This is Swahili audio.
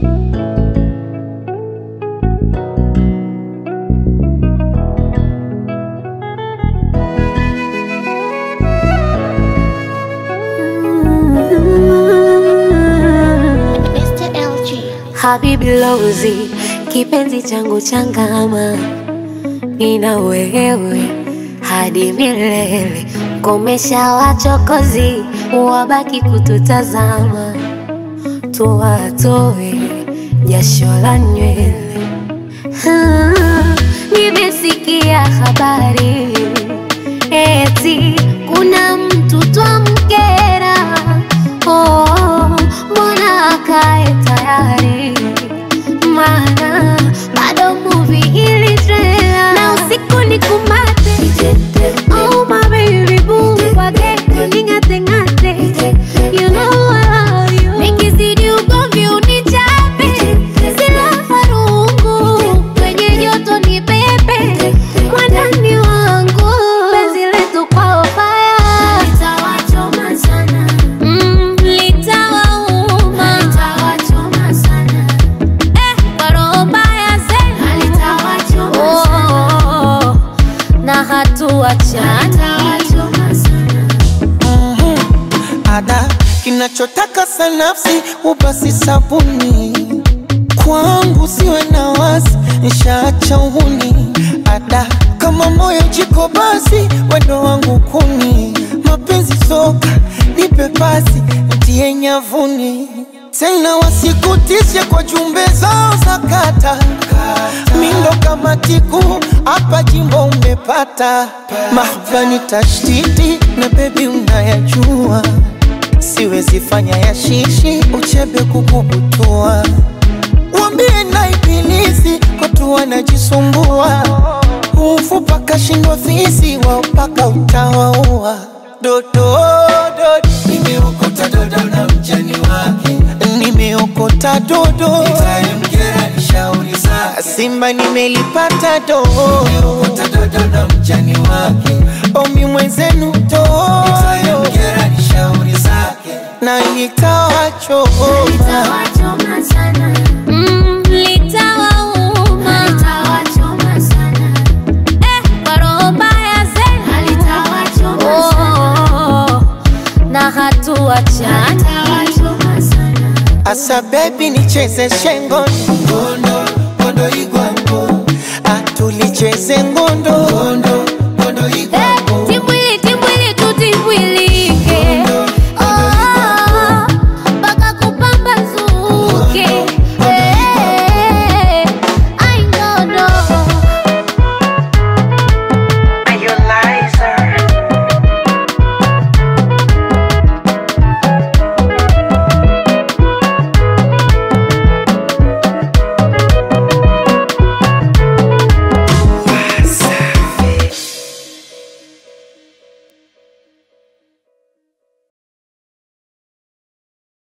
Mr. LG. Habibi Lozi, kipenzi changu changama, nina wewe hadi milele. Komesha wachokozi, wabaki kututazama, tuwatoe jasho la nywele. Ah, Nimesikia habari eti kuna mtu twamkera. Oh, mbona akae tayari? Maana bado movie ili trailer na usiku ni kumate. Oh my baby boo, wage ning'ate ng'ate. You know I love you. Nikizidi ugomvi unichape, sila farungu kwenye joto ni pepe mwandani wangu penzi letu kwao fire litawachoma sana mm, litawauma litawachoma sana eh, kwa roho mbaya zena litawachoma oh, na hatuachana litawachoma sana ada kinachotaka sanafsi ubasi sabuni kwangu siwe na wasi nishaacha uhuni ada kama moyo jiko basi wendo wangu kuni mapenzi soka nipe pasi ntie nyavuni tena wasikutishe kwa jumbe zao za kata mindo kama tiku hapa jimbo umepata mahbani tashtiti na bebi unayajua siwezi fanya ya shishi uchebe kukubutua wambie na ibilisi watu wanajisumbua ufu paka shindwa fisi wao paka utawaua dodo dodo nimeokota dodo na mjani wake nimeokota dodo itamkera ni shauri zake simba nimelipata dodo nimeokota dodo na mjani wake omi mwenzenu dodo itamkera ni shauri zake na nitawachoma litawachoma sana mm, litawauma litawachoma sana eh, kwa roho mbaya zena litawachoma sana na hatuachana litawachoma sana Asa baby nicheze shengo ngondo ngondo igwango atulicheze ngondo ngondo